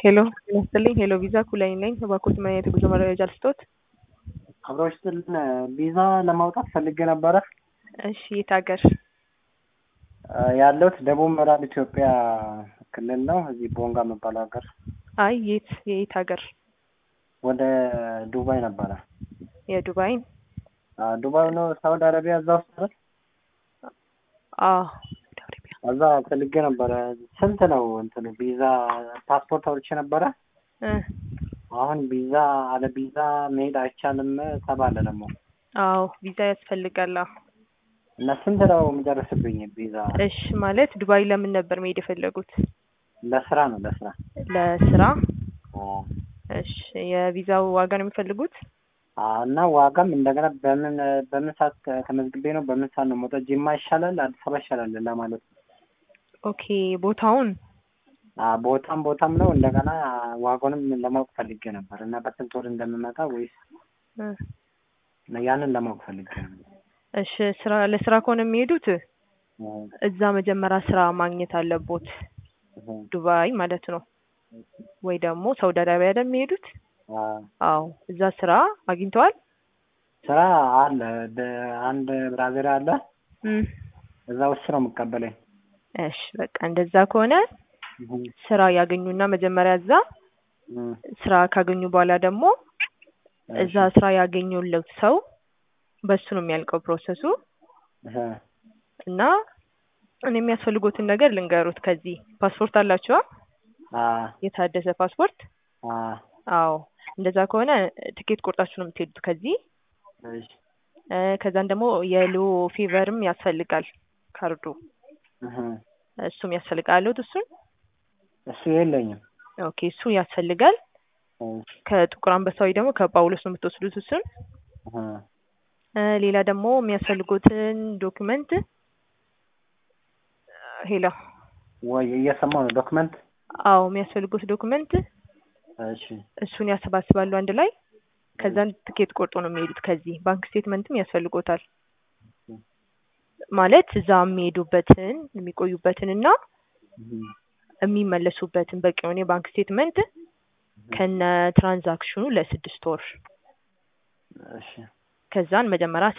ሄሎ ጤና ይስጥልኝ። ሄሎ ቪዛ ኩላይ ነኝ። እባክዎት ምን አይነት የጉዞ መረጃ ልስጥዎት? አብረው ስጥልን ቪዛ ለማውጣት ፈልጌ ነበረ። እሺ የት ሀገር? ያለሁት ደቡብ ምዕራብ ኢትዮጵያ ክልል ነው። እዚህ ቦንጋ የሚባለው ሀገር አይ የት የት ሀገር? ወደ ዱባይ ነበረ። የዱባይን? አዎ፣ ዱባይ ነው ሳውዲ አረቢያ እዛ ውስጥ አይደል? አዎ ሳውዲ አረቢያ። እዛ ፈልጌ ነበረ። ስንት ነው እንትኑ ቪዛ? ፓስፖርት አውጥቼ ነበረ። እ አሁን ቪዛ አለ ቪዛ መሄድ አይቻልም ተባለ ደግሞ አዎ ቪዛ ያስፈልጋል። አዎ። እና ስንት ነው የሚደርስብኝ ቪዛ? እሺ ማለት ዱባይ ለምን ነበር መሄድ የፈለጉት? ለስራ ነው ለስራ። ለስራ? አዎ። እሺ የቪዛው ዋጋ ነው የሚፈልጉት? አዎ፣ እና ዋጋም እንደገና በምን በምን ሰዓት ተመዝግቤ ነው በምን ሰዓት ነው መውጣት? ጅማ ይሻላል አዲስ አበባ ይሻላል ለማለት ነው። ኦኬ ቦታውን አዎ፣ ቦታም ቦታም ነው እንደገና ዋጋውንም ለማወቅ ፈልጌ ነበር እና በስንት ወር እንደምመጣ ወይስ እ ያንን ለማወቅ ፈልጌ ነበር። እሺ ስራ ለስራ ከሆነ የሚሄዱት እዛ መጀመሪያ ስራ ማግኘት አለቦት ዱባይ ማለት ነው። ወይ ደግሞ ሳውዲ አረቢያ አይደል የሚሄዱት? አዎ። አዎ እዛ ስራ አግኝተዋል? ስራ አለ በ- አንድ ብራዘር አለ እም እዛ ውስጥ ነው የምቀበለኝ። እሺ በቃ እንደዛ ከሆነ ስራ ያገኙና መጀመሪያ እዛ እም፣ ስራ ካገኙ በኋላ ደግሞ እዛ ስራ ያገኙለት ሰው በሱ ነው የሚያልቀው ፕሮሰሱ እህ፣ እና እኔ የሚያስፈልጉትን ነገር ልንገሩት። ከዚህ ፓስፖርት አላችኋ? አዎ፣ የታደሰ ፓስፖርት? አዎ፣ አዎ እንደዛ ከሆነ ትኬት ቆርጣችሁ ነው የምትሄዱት ከዚህ እሺ፣ እ ከዛን ደግሞ የሎ ፊቨርም ያስፈልጋል ካርዱ እህ፣ እሱም ያስፈልጋል አለሁት እሱን እሱ የለኝም። ኦኬ እሱ ያስፈልጋል እሺ፣ ከጥቁር አንበሳ ወይ ደግሞ ከጳውሎስ ነው የምትወስዱት እሱን እህ፣ እ ሌላ ደግሞ የሚያስፈልጉትን ዶክመንት ሄሎ ወይ እየሰማሁ ነው። ዶክመንት አዎ የሚያስፈልጉት ዶክመንት እሺ፣ እሱን ያሰባስባሉ አንድ ላይ ከዛን ትኬት ቆርጦ ነው የሚሄዱት ከዚህ ባንክ ስቴትመንትም ያስፈልጎታል ማለት እዛ የሚሄዱበትን የሚቆዩበትን እና እህ፣ የሚመለሱበትን በቂ የሆነ የባንክ ስቴትመንት ከነ ትራንዛክሽኑ ለስድስት ወር እሺ፣ ከዛን መጀመሪያ